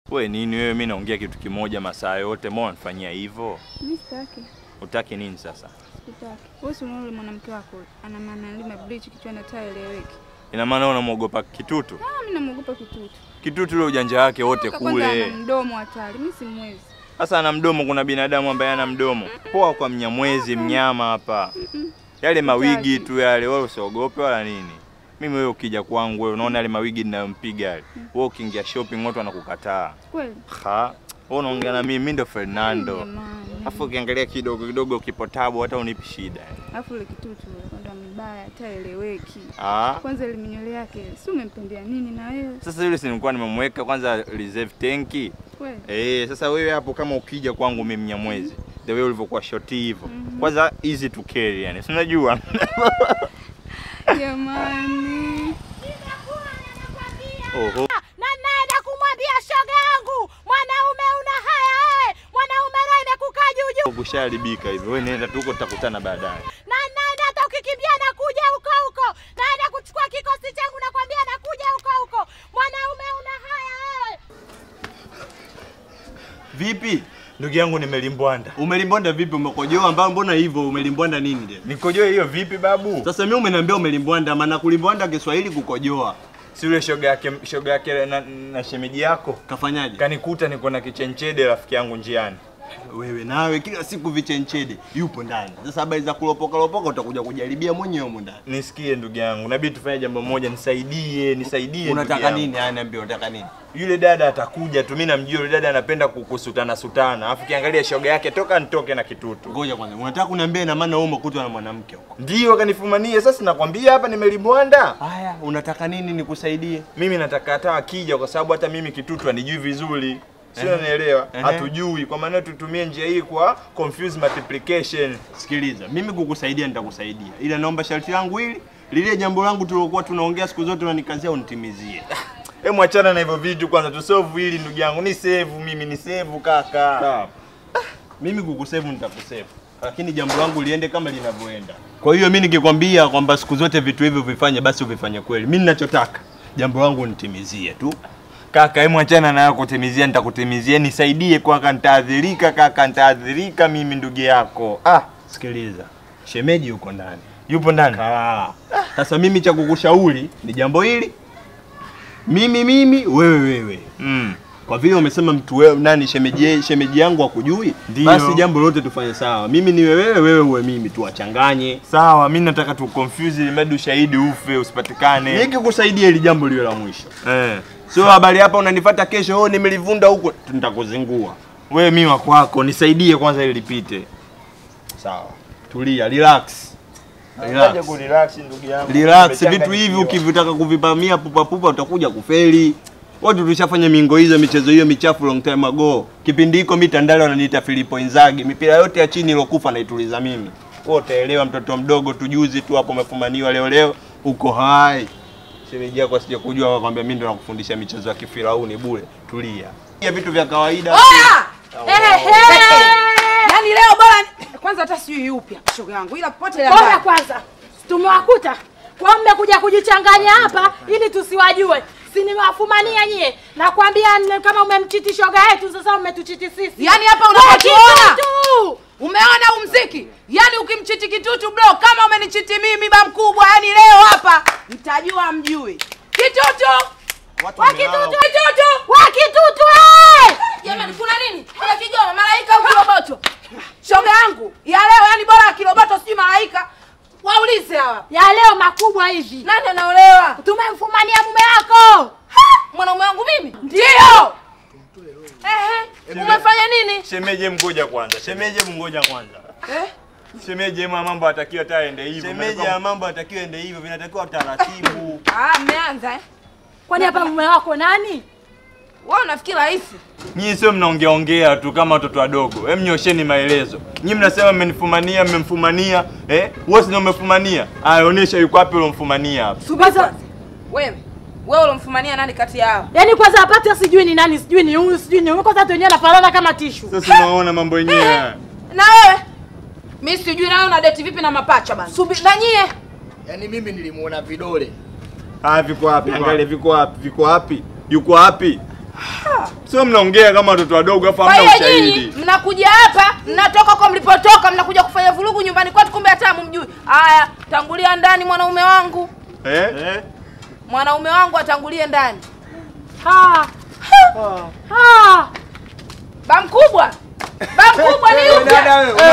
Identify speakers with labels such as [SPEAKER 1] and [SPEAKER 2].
[SPEAKER 1] We nini wewe, mimi naongea kitu kimoja masaa yote, mbona unanifanyia hivyo?
[SPEAKER 2] Mimi sitaki.
[SPEAKER 1] Utaki nini sasa?
[SPEAKER 2] Sitaki. Wewe si unaona yule mwanamke wako ana maana lima bleach kichwani hata eleweki.
[SPEAKER 1] Ina maana unamwogopa kitutu?
[SPEAKER 2] Ah, mimi namuogopa kitutu.
[SPEAKER 1] Kitutu ule ujanja wake wote
[SPEAKER 2] Kwanza
[SPEAKER 1] kule.
[SPEAKER 2] ana mdomo hatari. Mimi simwezi.
[SPEAKER 1] Sasa ana mdomo, kuna binadamu ambaye ana mdomo. Poa kwa mnyamwezi, mnyama hapa. Yale mawigi tu yale, wewe usiogope wala nini. Mimi wewe ukija kwangu wewe unaona yale mawigi ninayompiga yale. Wewe ukiingia shopping watu wanakukataa.
[SPEAKER 2] Kweli?
[SPEAKER 1] Ha? Wewe unaongea na mimi, mimi ndo Fernando.
[SPEAKER 2] Jamani.
[SPEAKER 1] Afu ukiangalia kidogo kidogo ukipo tabu hata unipi shida.
[SPEAKER 2] Alafu ile kitutu yule kwanza mbaya hata eleweki.
[SPEAKER 1] Ah?
[SPEAKER 2] Kwanza ile minyole yake, si umempendea nini na wewe?
[SPEAKER 1] Sasa yule si nilikuwa nimemweka kwanza reserve tanki.
[SPEAKER 2] Kweli?
[SPEAKER 1] Eh, sasa wewe hapo kama ukija kwangu mimi Mnyamwezi, the way ulivyokuwa shoti hivyo. Kwanza easy to carry yani. Si unajua?
[SPEAKER 2] Jamani.
[SPEAKER 1] Oho.
[SPEAKER 3] na naenda kumwambia shoga yangu, mwanaume una haya wewe, mwanaume roho imekukaa juu juu,
[SPEAKER 1] Kusharibika hivyo. Wewe nenda tu huko tutakutana baadaye.
[SPEAKER 3] na naenda hata ukikimbia nakuja huko huko, naenda kuchukua kikosi changu, nakwambia nakuja huko huko, mwanaume una haya wewe.
[SPEAKER 4] Vipi?
[SPEAKER 1] Ndugu yangu nimelimbwanda.
[SPEAKER 4] Umelimbwanda vipi? Umekojoa ambao mbona hivyo umelimbwanda nini ndio?
[SPEAKER 1] Nikojoe hiyo vipi babu?
[SPEAKER 4] Sasa mimi umeniambia umelimbwanda, maana kulimbwanda Kiswahili kukojoa.
[SPEAKER 1] Si yule shoga yake shoga yake na, na shemeji yako.
[SPEAKER 4] Kafanyaje?
[SPEAKER 1] Kanikuta niko na kichenchede rafiki yangu njiani.
[SPEAKER 4] Wewe nawe kila siku vichenchede yupo ndani. Sasa habari za kulopoka lopoka utakuja kujaribia mwenyewe huko ndani.
[SPEAKER 1] Nisikie ndugu yangu, nabidi tufanye jambo moja, nisaidie, nisaidie. ndugu
[SPEAKER 4] Unataka
[SPEAKER 1] yangu.
[SPEAKER 4] nini? Haya niambie unataka nini?
[SPEAKER 1] Yule dada atakuja tu, mimi namjua yule dada anapenda kukusutana sutana, alafu kiangalia shoga yake toka nitoke na kitutu.
[SPEAKER 4] Ngoja kwanza. Unataka kuniambia ina maana wewe umekutwa na mwanamke huko?
[SPEAKER 1] Ndio kanifumanie sasa, nakwambia hapa nimelibwanda.
[SPEAKER 4] Haya, unataka nini nikusaidie?
[SPEAKER 1] Mimi nataka hata akija, kwa sababu hata mimi kitutu anijui vizuri, sio
[SPEAKER 4] Ehe.
[SPEAKER 1] unanielewa?
[SPEAKER 4] Ehe.
[SPEAKER 1] Hatujui, kwa maana tutumie njia hii kwa confuse multiplication.
[SPEAKER 4] Sikiliza, mimi kukusaidia nitakusaidia. Ila naomba sharti langu hili, lile jambo langu tulokuwa tunaongea siku zote unanikazia unitimizie.
[SPEAKER 1] Hebu achana na hivyo vitu kwanza, tusolve hili ndugu yangu. Ni save mimi, ni save kaka.
[SPEAKER 4] Sawa. Mimi kukusevu nitakusevu, lakini jambo langu liende kama linavyoenda. Kwa hiyo mimi nikikwambia kwamba siku zote vitu hivyo vifanye, basi uvifanye kweli. Mimi ninachotaka jambo langu nitimizie tu.
[SPEAKER 1] Kaka, hebu achana na yako kutimizia, nitakutimizia. Nisaidie kaka, nitaadhirika kaka, nitaadhirika mimi ndugu yako. Ah,
[SPEAKER 4] Sikiliza, shemeji yuko ndani.
[SPEAKER 1] yupo ndani.
[SPEAKER 4] Ah. Sasa mimi cha kukushauri ni jambo hili, mimi mimi, wewe wewe.
[SPEAKER 1] Mm.
[SPEAKER 4] Kwa vile umesema mtu wewe nani shemeji shemeji yangu akujui,
[SPEAKER 1] Ndio.
[SPEAKER 4] basi jambo lote tufanye sawa. Mimi niwe wewe, wewe uwe mimi, tuwachanganye.
[SPEAKER 1] Sawa, mimi nataka tu confuse ili mradi ushahidi ufe usipatikane.
[SPEAKER 4] Nikikusaidia ili jambo liwe la mwisho.
[SPEAKER 1] Eh.
[SPEAKER 4] Sio habari hapa unanifuata kesho, oh nimelivunda huko, nitakuzingua.
[SPEAKER 1] Wewe mimi wa kwako, nisaidie kwanza ili lipite.
[SPEAKER 4] Sawa. Tulia, relax.
[SPEAKER 1] Relax.
[SPEAKER 4] Relax.
[SPEAKER 1] Relax ndugu yangu.
[SPEAKER 4] Relax, vitu hivi
[SPEAKER 1] Nimechanganyikiwa.
[SPEAKER 4] ukivitaka kuvipamia pupa pupa utakuja kufeli. Watu tushafanya mingo hizo michezo hiyo michafu long time ago. Kipindi hiko mitandao wananiita Filippo Inzaghi. Mipira yote ya chini ilokufa naituliza mimi. Wewe utaelewa mtoto mdogo tujuzi tu hapo umefumaniwa leo leo uko hai. Shemeji yako asije kujua wakwambia mimi ndo nakufundisha michezo ya kifirauni bure. Tulia. Ya vitu vya kawaida.
[SPEAKER 5] Yaani leo bora kwanza hata sijui yupi hapa shoga yangu ila popote ile
[SPEAKER 3] Bora
[SPEAKER 5] mbali.
[SPEAKER 3] kwanza tumewakuta kwa mmekuja kujichanganya hapa ili tusiwajue, si nimewafumania nyie. Nakwambia n- kama umemchiti shoga yetu, sasa umetuchiti sisi.
[SPEAKER 5] Yaani hapa
[SPEAKER 3] Wewe
[SPEAKER 5] unapotuona
[SPEAKER 3] kitutu!
[SPEAKER 5] umeona huu mziki? Yaani ukimchiti kitutu bro kama umenichiti mimi ba mkubwa yaani leo hapa mtajua mjui. Kitutu!
[SPEAKER 4] Watu
[SPEAKER 3] Wa
[SPEAKER 4] wamelala.
[SPEAKER 3] kitutu, kitutu, wa kitutu eh!
[SPEAKER 5] Jamani kuna nini? Kuna kijoma malaika au kiroboto? Shoga yangu ya leo yaani bora kiroboto sijui malaika. Waulize hawa.
[SPEAKER 3] Ya leo makubwa hivi.
[SPEAKER 5] Nani anaolewa?
[SPEAKER 3] Tumemfumania mume wako.
[SPEAKER 5] Mwanaume wangu mimi? Ndio. Ehe, umefanya nini?
[SPEAKER 1] Shemeje mgoja kwanza. Shemeje
[SPEAKER 4] Shemeji mngoja kwanza.
[SPEAKER 5] Eh?
[SPEAKER 1] shemeje ma mambo atakiwa hata aende hivyo.
[SPEAKER 4] Shemeji ya mambo atakiwa ende hivyo, vinatakiwa taratibu.
[SPEAKER 5] Ah, mmeanza eh?
[SPEAKER 3] Kwani hapa mume wako nani?
[SPEAKER 5] Wewe unafikiri rahisi?
[SPEAKER 1] Nyinyi sio mnaongea ongea tu kama watoto wadogo. Hem, nyosheni maelezo. Nyinyi mnasema mmenifumania, mmemfumania, eh? Wewe si ndio umefumania? Aya, onyesha yuko wapi ulomfumania hapa.
[SPEAKER 5] Subiri kwanza. Wewe, wewe ulomfumania nani kati yao?
[SPEAKER 3] Yaani kwanza apate sijui ni nani, sijui ni huyu, sijui ni huyu. Kwanza tu wenyewe anafanana kama tishu.
[SPEAKER 1] Sasa unaona mambo yenyewe haya.
[SPEAKER 5] Na wewe? Mimi sijui na wewe una date vipi na mapacha bana. Subiri na nyie.
[SPEAKER 6] Yaani mimi nilimuona vidole.
[SPEAKER 1] Ah, viko wapi? Angalia viko wapi? Viko wapi? Yuko wapi? Sio mnaongea kama watoto wadogo afu
[SPEAKER 5] Kwa
[SPEAKER 1] hamna
[SPEAKER 5] hiyo nyinyi
[SPEAKER 1] ushahidi.
[SPEAKER 5] mnakuja hapa, mnatoka kwa mlipotoka, mnakuja kufanya vurugu nyumbani kwetu, kumbe hata hamumjui. Haya, tangulia ndani mwanaume wangu,
[SPEAKER 1] Eh?
[SPEAKER 5] mwanaume wangu atangulie ndani.
[SPEAKER 3] Ha. Ha.
[SPEAKER 5] Ba mkubwa, ba mkubwa ni yupi?
[SPEAKER 4] Dada wewe,